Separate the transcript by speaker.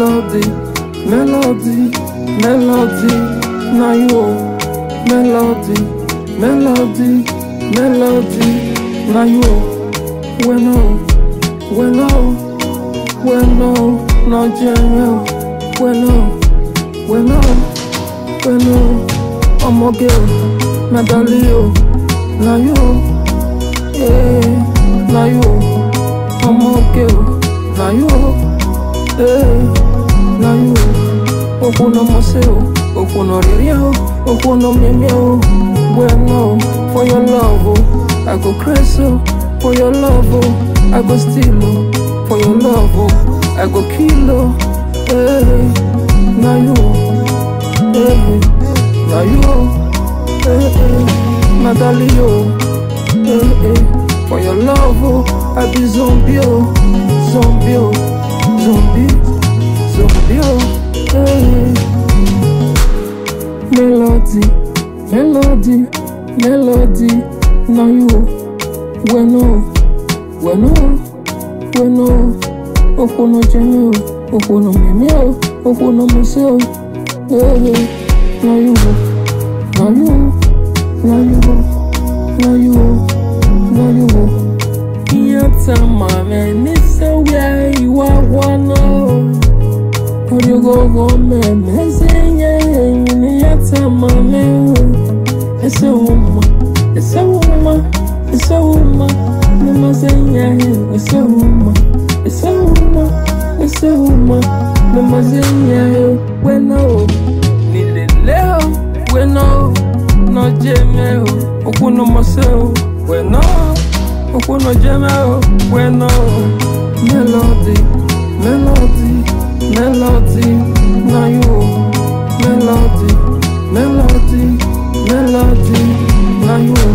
Speaker 1: melody, melody, melody, na you. Melody, melody, melody, na you. Bueno, bueno, bueno, no jẹ́ bueno, bueno, bueno, ọmọge o, medali o, na you. Eh, na you. ọmọge o, na you. Eh, na you. Okwu no mose o, okwu no riri o, okwu no mimi o. Bueno, for your love o, I go crazy o. For your love o, I go steal o. For your love o, I go kill o. Hey, na you o, hey, na you o, hey, hey, Madali o, hey, hey. For your love o, I be zombie o, zombie o, zombie, zombie o, hey. Melody, melody, melody, na you o. Bueno, bueno, bueno, okwu no jeme o, okwu no mimi o, okwu no mese o, hey, hey, na you o, na you, na you o, na you o, na you o. Iyata mame nisa wia iwa wana o, oriogogo me mezenye ni yata mame o, ese uma, ese uma, ese uma, mama zenya ese uma, ese uma, ese uma, mama zenya wena o, nilele o, wena o, no jeme o, okwu no mose o, wena o, okwu no jeme o, wena o, melody, melody, melody, na you o, melody, melody, melody, na you o.